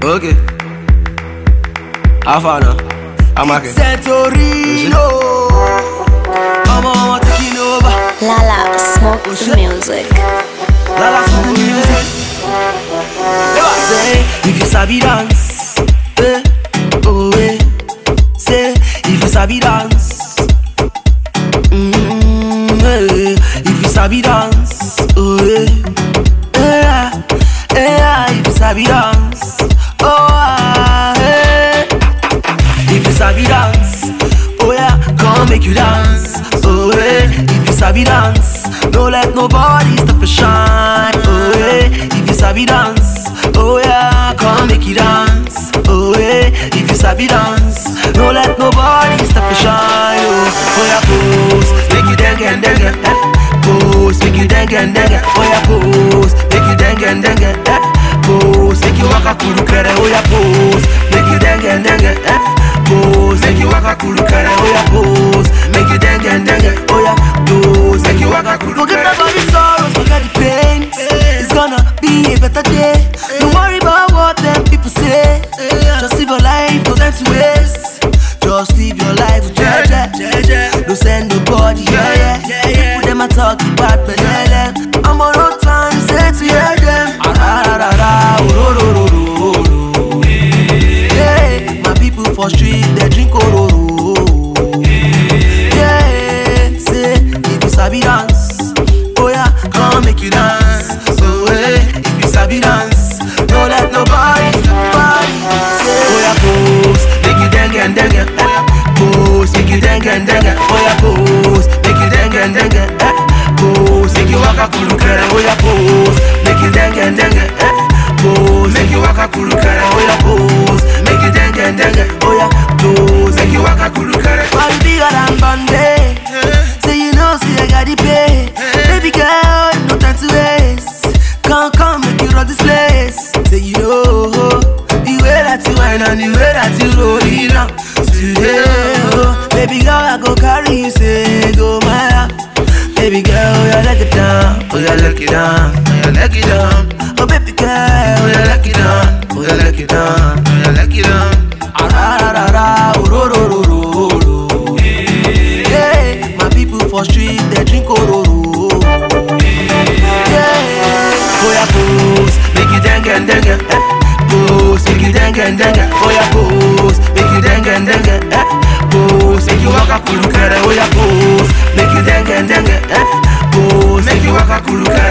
Okay. How far now? I'm okay. Setorino. Mama, mama, taking over. Lala, smoke the music. Lala, smoke the music. Say, if you sabi dance, eh, oh eh. Say, if you sabi dance, mm, eh, if you sabi dance, oh eh, eh, eh, if you sabi dance, oh ah, eh. If you sabi dance, oh yeah, come make you dance. Oh yeah, if you sabi dance, don't let nobody stop your shine. Oh yeah, if you sabi dance, oh yeah, come make you dance. Oh yeah, if you sabi dance, don't let nobody stop your shine. Oh, oh yeah, pose, make you dang and dang eh. Pose, make you dang and dang Oh yeah, pose, make you dang and dang eh. Pose, make you waka kuru kere. Oh yeah, pose, make you dang and dang eh. Pose, make you waka kuru kere. Oh yeah, pose, make you dang and dang Oh yeah, pose, make you waka kuru Forget about the sorrows, forget the pain. It's gonna be a better day. Don't worry about what them people say. Just live your life, no time to waste. Just live your life with jeje. Don't send nobody, yeah, yeah. People them a talk about me, I'm on no time, say to hear them. Ah, ah, ah, ah, oh, oh, oh, oh, oh, oh. Yeah, my people for street, they drink ororo. Yeah, say if you sabi dance, oh yeah, come make you dance. So hey, if you sabi dance, don't let nobody, nobody say, oh yeah, pose, make you dang and dang eh. Pose, make you dang and dang oh yeah, pose, make you dang and dang eh. Pose, make you waka kuru kere, oh yeah, pose, make you dang and dang eh. Pose, make you waka kuru kere, oh yeah, pose, make you dang and dang oh yeah, pose, make you waka kuru kere. Man bigger than Bombay, say you know, say I got the pay. Baby girl, no time to waste. Come, come, make you rock this place. Say you know the way that you whine and the way that you roll it down. Today, oh, baby girl, I go carry you, say go my Baby girl, oh yeah, let it down, oh yeah, let it down, oh yeah, let it down. Oh baby girl, oh yeah, let it down, oh yeah, let it down, oh yeah, let it down. Ah ra ra ra ra, oh ro ro ro ro ro. Yeah, my people for street they drink ororo. Yeah, oh yeah, pose, make you dang and dang eh. Pose, make you dang and dang Oh yeah, pose, make you dang and dang eh. Pose, make you waka kuru kere. Oh yeah, pose, make you dang and dang eh. Pose, make you waka kuru kere.